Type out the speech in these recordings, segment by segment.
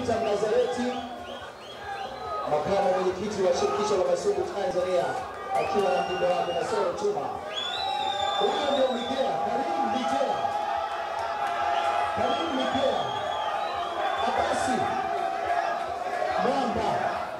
Peter Mnazareti, makamu mwenyekiti wa shirikisho la masumbwi Tanzania, akiwa na mjumbe wake Nasoro Chuma. Huyo ndio Migea, Karim Migea, Karim Migea, Abasi Mwamba,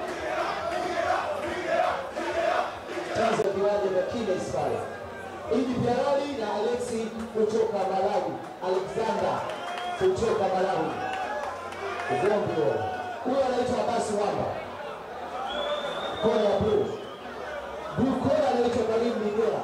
tanza viwanja vya Kines pale. Idi Piaroli na Alexi kutoka Malawi, Alexander kutoka Malawi. Ugomvi huo. Huyo anaitwa Abasi Mwamba, kona ya blue. Blue kona anaitwa Karim Migea.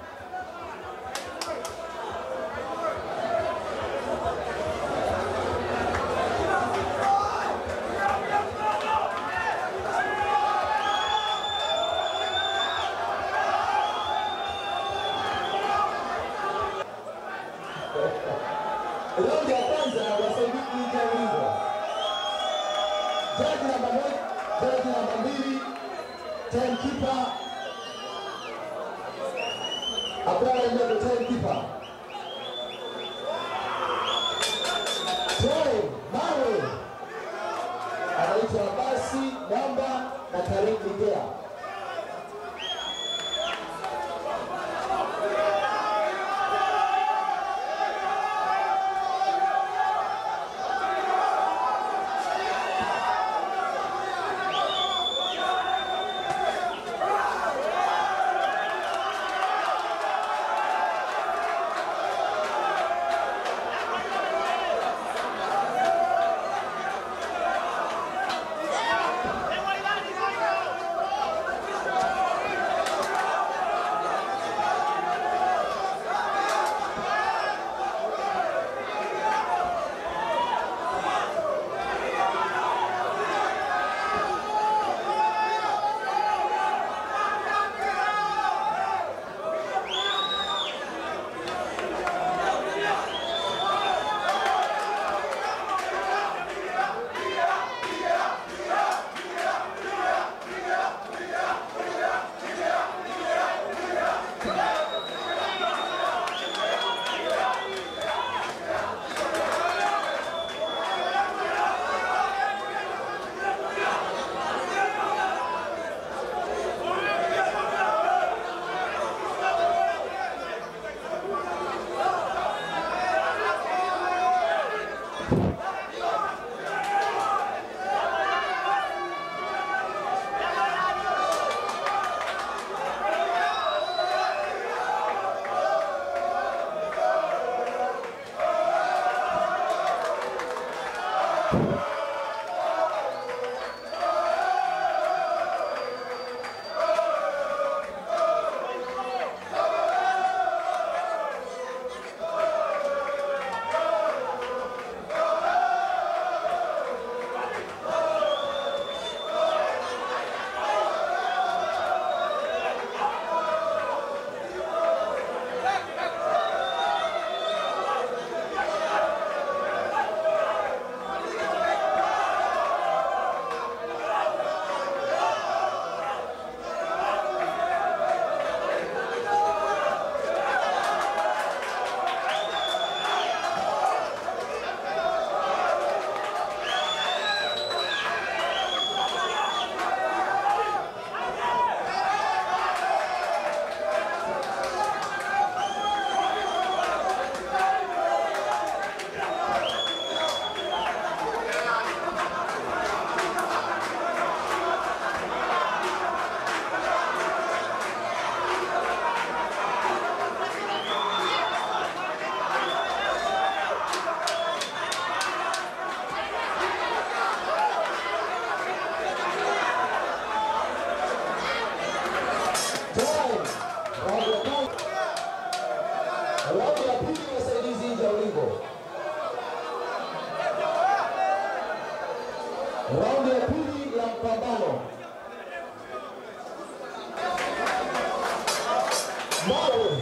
Raundi ya kwanza wasaidizi nje ya ulingo. Jaji namba moja, jaji namba mbili, timekeeper Abdalla Ndego, timekeeper. Time, mawe anaitwa Abasi Mwamba na Karim Migea. Time. Raundi ya kwanza. Raundi ya pili wasaidizi nje ya ulingo. Raundi ya pili ya mpambano. Mawe.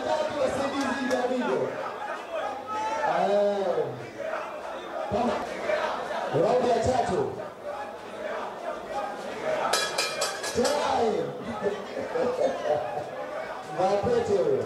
tatu wasaidizi vya video. Eh. Kama raundi ya tatu. Time. Mapete huyo.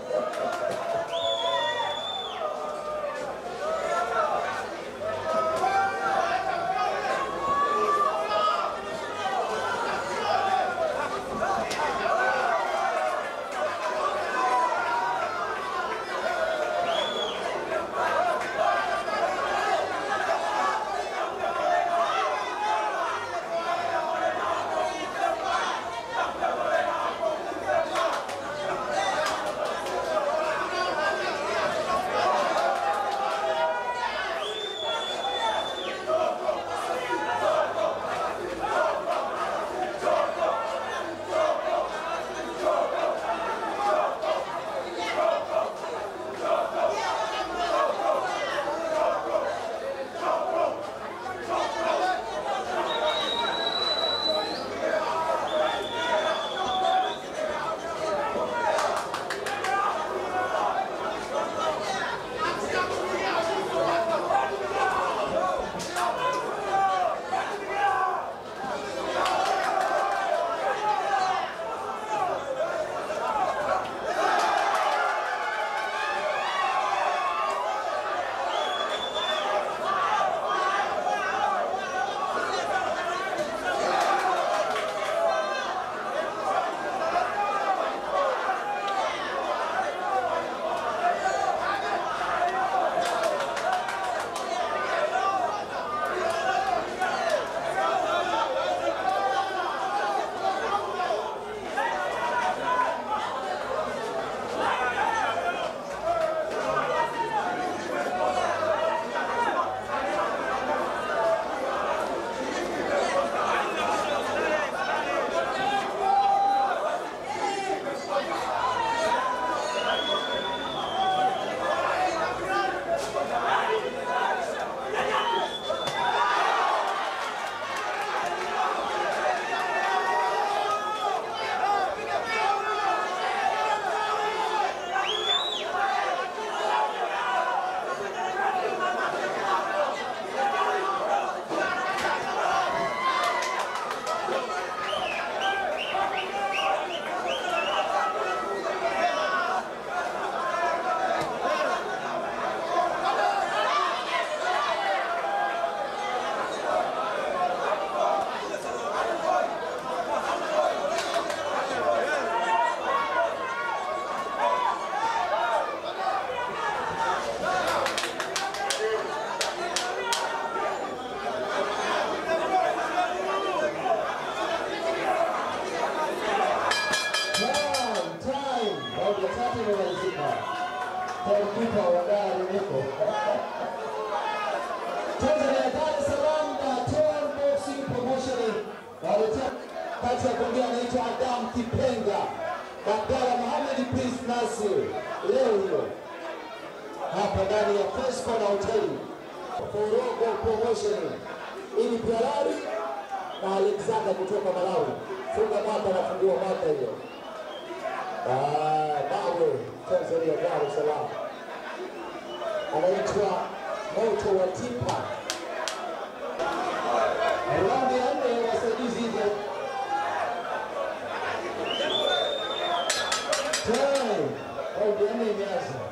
Time, time. Raundi ya tatu imemalizika. Timekeeper wa gari niko. Tanzania Dar es Salaam na Toan Boxing Promotion waletea kati ya kuongea anaitwa Adam Kipenga na Abdalla Mohamed Prince Nasir leo hiyo hapa ndani ya First Corner Hotel Forogo Promotion ili Pialari na Alexander kutoka Malawi. Funga mwaka na fungua mwaka hiyo. Ah, Mawe Tanzania Dar es Salaam anaitwa Moto wa Tipa. Raundi ya nne wasaidizi hivyo. Time. Raundi ya nne imeanza.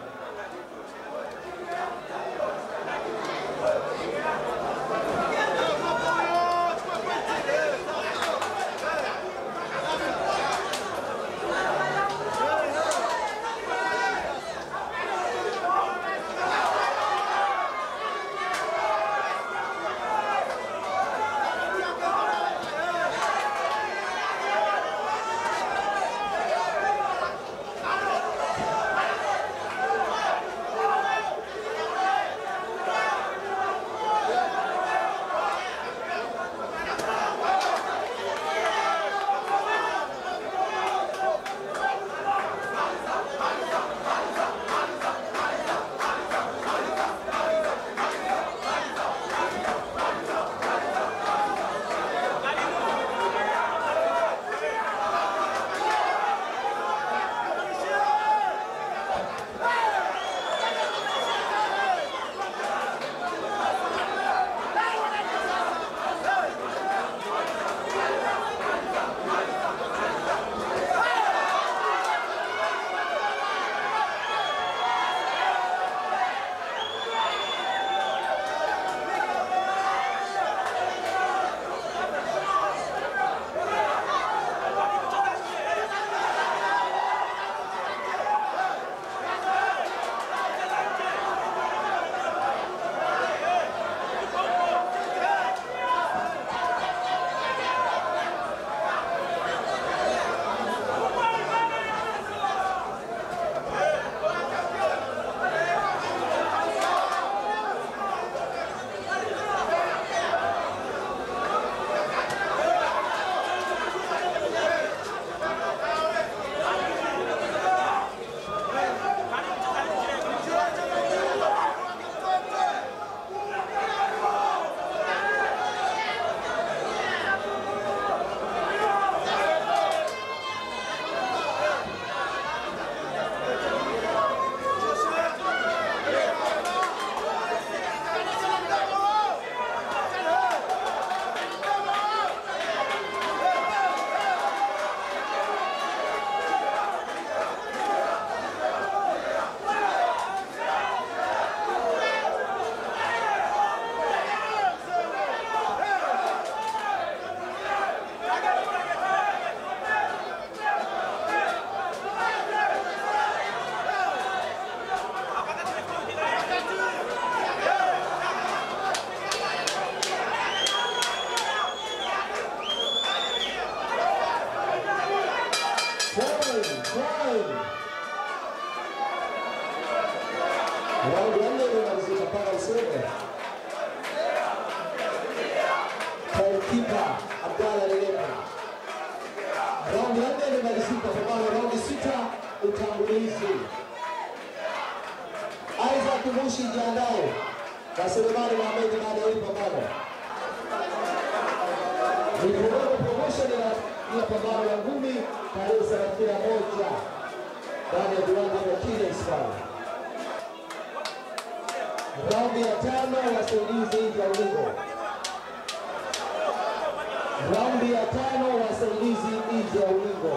Raundi ya nne imemalizika mpaka useme. Kipa Abdalla Leleka. Raundi ya nne imemalizika pambano raundi sita utangulizi. Isaac Mushi jiandae na Selemani Mohamed baada ya hili pambano. Mikononi promotion ya ya pambano la ngumi tarehe thelathini na moja ndani ya viwanja vya Kines pale. Raundi ya tano wasaidizi nje ya ulingo. Raundi ya tano wasaidizi nje ya ulingo.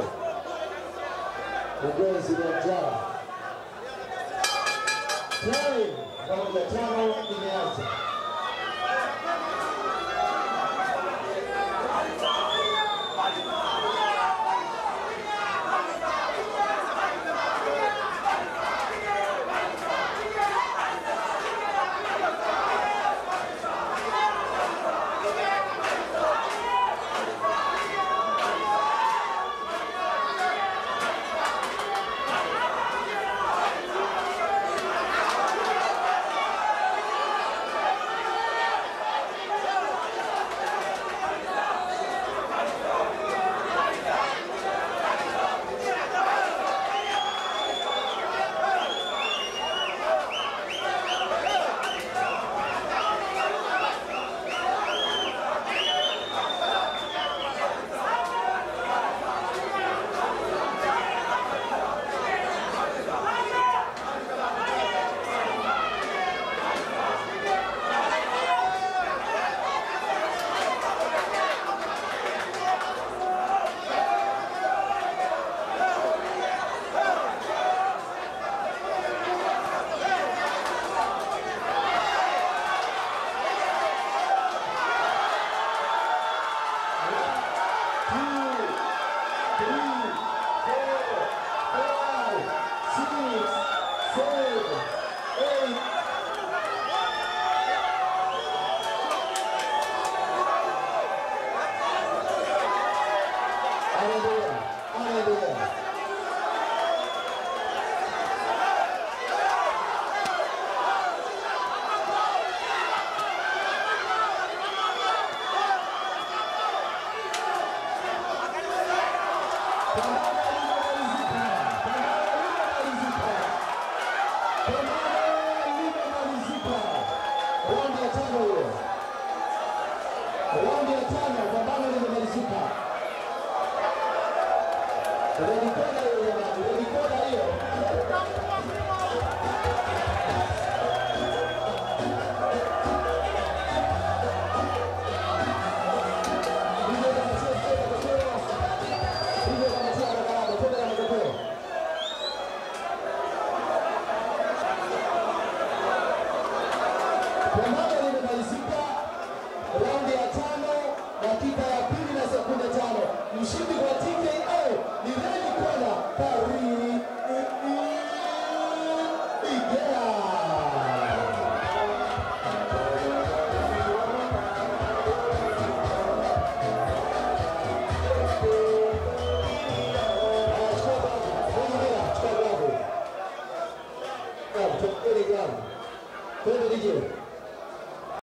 Ugonzi wa njaa. Time raundi ya tano imeanza. Anaendelea, anaendelea. Pambano limemalizika. Pambano limemalizika. Pambano limemalizika. Raundi ya tano hiyo. Raundi ya tano, pambano limemalizika. Relikona hiyo jamani, relikona hiyo. Hivyo kamatia kutoka matokeo. Hivyo kamatia haraka haraka, twende na matokeo. Pambano limemalizika raundi ya tano, dakika ya pili na sekunde tano. Mshindi kwa TKO ni Redi Kona Kariri Igea. Haya, chukua glavu. Bwana Mira, chukua glavu. Glavu, chukua ile glavu. Twende DJ.